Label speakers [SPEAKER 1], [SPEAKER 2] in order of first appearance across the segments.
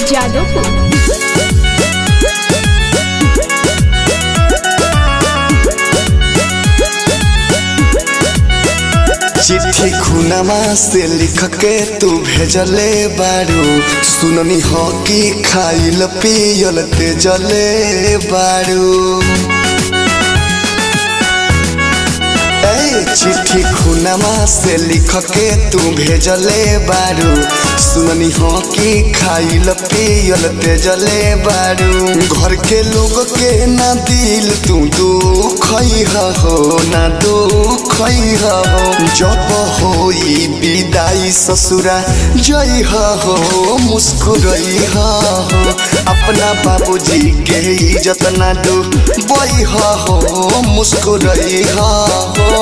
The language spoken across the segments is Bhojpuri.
[SPEAKER 1] जादवपुर
[SPEAKER 2] चिट्ठी खुनमा से लिख के तू भेजले बारू सुननी हो कि खाइल पियल तेजले बारू ए चिट्ठी खुनमा से लिख के तू भेजले बारू सुननी हो कि खाइल पियल तेजले बारू घर के लोग के ना दिल तू दुख हो ना दुख हो जब होई विदाई ससुरा जई हो मुस्कुरई हो अपना बाबूजी के इज्जत ना डू बई हो मुस्कुरई हो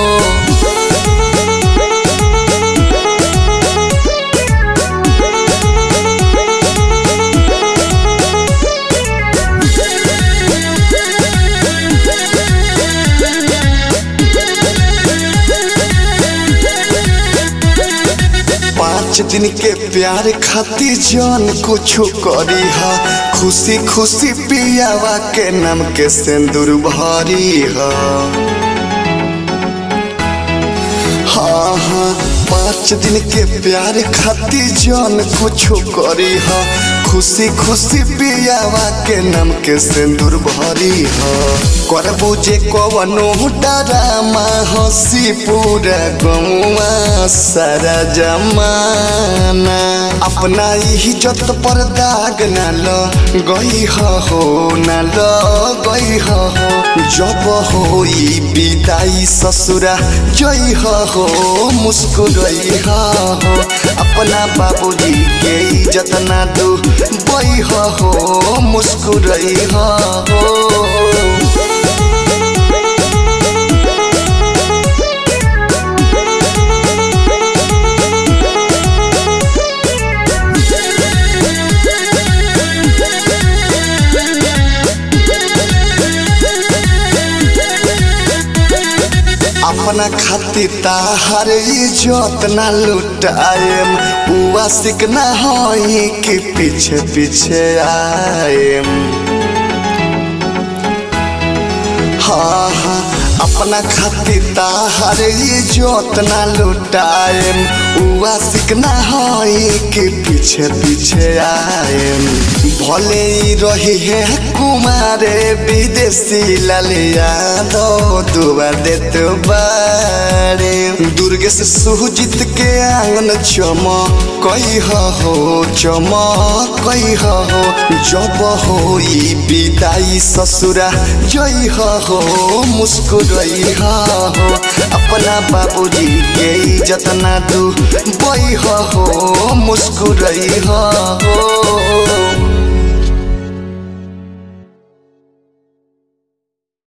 [SPEAKER 2] पाँच दिन के प्यार खातिर जान कुछ करी हा खुशी खुशी पियावा के नाम के सिंदूर भरी हा हाँ हाँ पाँच दिन के प्यार खातिर जान कुछ करी हा खुशी खुशी पियावा के नाम के सिंदूर भरी हा करबू जे कवनो डरामा हंसी पूरा गौवा सारा जमाना अपना इज्जत पर दाग ना ल गई हो ना ल गई हो जब होई विदाई ससुरा जई हो मुस्कुरई हो अपना बाबूजी के इज्जत ना दू बई हो मुस्कुरई हो अपना खातिर ताहर इज्जत ना लुटाएम उआ सिकना होई कि पीछे पीछे आएम हाँ हाँ अपना खातिर ताहर इज्जत ना लुटाएम उआ सिकना होई कि पीछे पीछे आएम भले ही रही है कुमारे विदेशी लालिया दो दुआ दे तो बारे दुर्गे से सुजित के आंगन चमा कई हो चमा कई हो जब होई विदाई ससुरा जई हो मुस्कुरई हो अपना बाबूजी के इज्जत ना दू बई हो मुस्कुरई हो